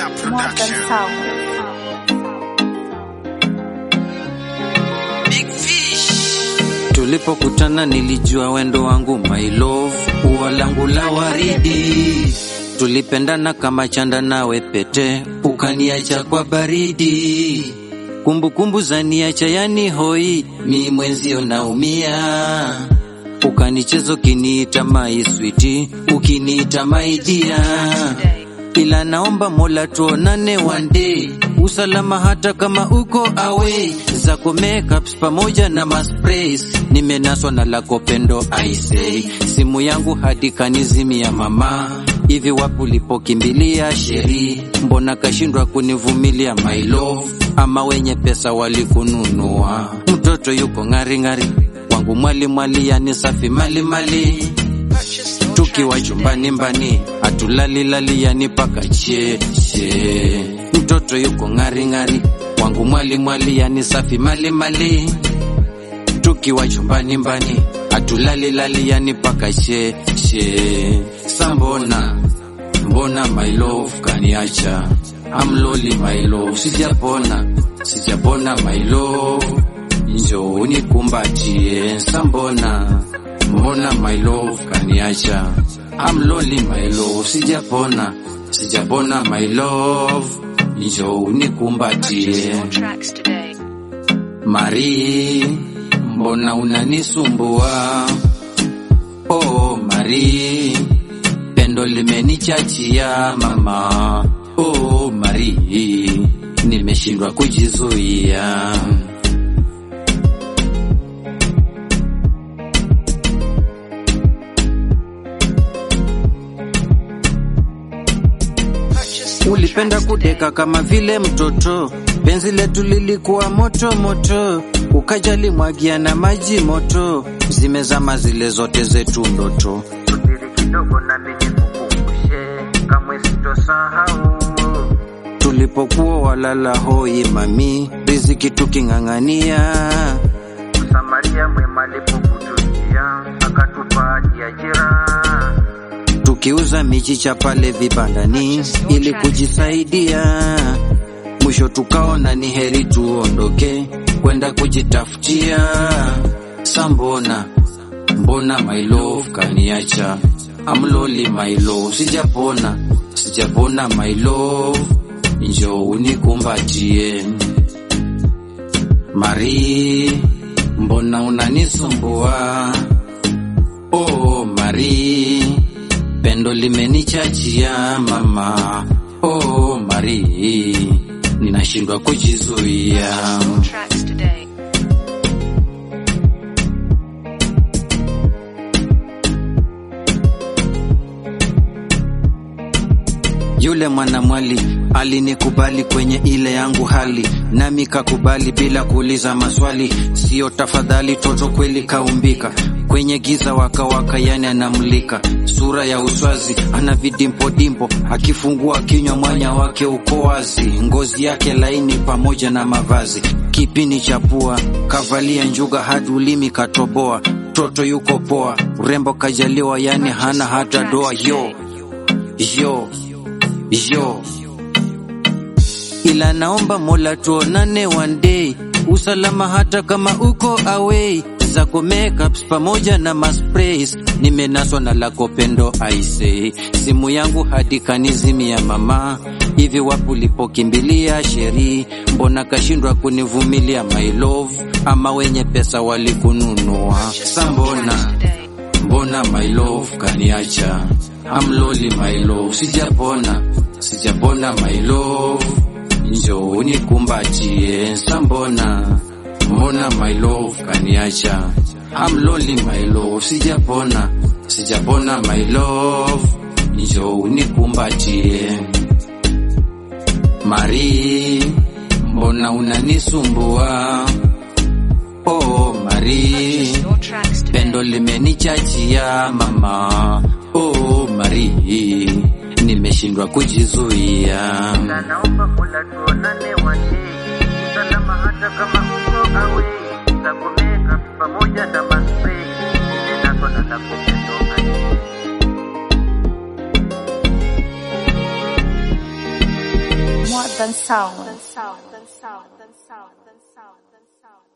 Modern Sound. Tulipokutana nilijua wendo wangu my love, ua langu la waridi. Tulipendana kama chanda nawe pete, ukaniacha kwa baridi. Kumbukumbu za niacha yani hoi, mi mwenzio naumia. Ukanichezo ukiniita my sweetie, ukiniita my dear ila naomba Mola tuonane one day, usalama hata kama uko away, zako makeups pamoja na masprays, nimenaswa na lako pendo I say, simu yangu hadi kanizimia mama, hivi wapi ulipokimbilia sheri, mbona kashindwa kunivumilia my love, ama wenye pesa walikununua, mtoto yuko ng'ari ng'ari, wangu mwali mwali, yani safi mali mali tukiwa chumbani mbani hatulali lali yani paka cheche mtoto yuko ng'ari ng'ari wangu mwali mwali yani safi mali mali tukiwa chumbani mbani hatulali lali yani paka cheche sambona mbona my love kaniacha amloli my love sijapona sijapona my love njoo unikumbatie sambona mbona my love kaniacha I'm lonely my love sijapona sijapona my love njoo unikumbatie Tracks today. Mari mbona unanisumbua oh Mari pendo limenichachia mama oh Mari nimeshindwa kujizuia Ulipenda kudeka kama vile mtoto, penzi letu lilikuwa moto moto, ukajali mwagia na maji moto, zimezama zile zote zetu ndoto. Subiri kidogo nami nikukumbushe, kamwe sitosahau. Tulipokuwa walala hoi mami, riziki tuking'ang'ania, Msamaria mwema alipokutujia, akatupa hadi ajira. tukiuza michicha pale vibandani ili kujisaidia. Mwisho tukaona ni heri tuondoke kwenda kujitafutia. Sambona mbona my love kaniacha, amloli my love, sijapona sijapona my love, njoo unikumbatie. Mari, mbona unanisumbua? Oh Mari, pendo limenichachia mama. Oh Mari, ninashindwa kujizuia. Tracks today. Yule mwanamwali alinikubali kwenye ile yangu hali, nami kakubali bila kuuliza maswali. Sio tafadhali, toto kweli kaumbika kwenye giza wakawaka, yani anamulika sura ya uswazi, ana vidimpodimpo, akifungua kinywa mwanya wake uko wazi, ngozi yake laini pamoja na mavazi, kipini cha pua kavalia njuga hadi ulimi katoboa, toto yuko poa, urembo kajaliwa, yani hana hata doa. Yo yo yo ila naomba Mola tuonane one day, usalama hata kama uko away, zako makeups pamoja na masprays, nimenaswa na lako pendo I say, simu yangu hadi kanizimia mama, hivi wapi ulipokimbilia sheri, mbona kashindwa kunivumilia my love, ama wenye pesa walikununua sambona Today. mbona my love kaniacha I'm lonely my love sijapona sijapona my love njoo unikumbatie sambona mbona my love kaniacha I'm lonely my love sijapona sijapona my love njoo unikumbatie Mari mbona unanisumbua oh Mari Your tracks today. pendo limenichachia mama oh Mari nimeshindwa kujizuia Na naomba Mola tuonane one day, usalama hata kama uko away, zako makeup pamoja na maspray, nimenaswa na lako pendo I say. More than sound.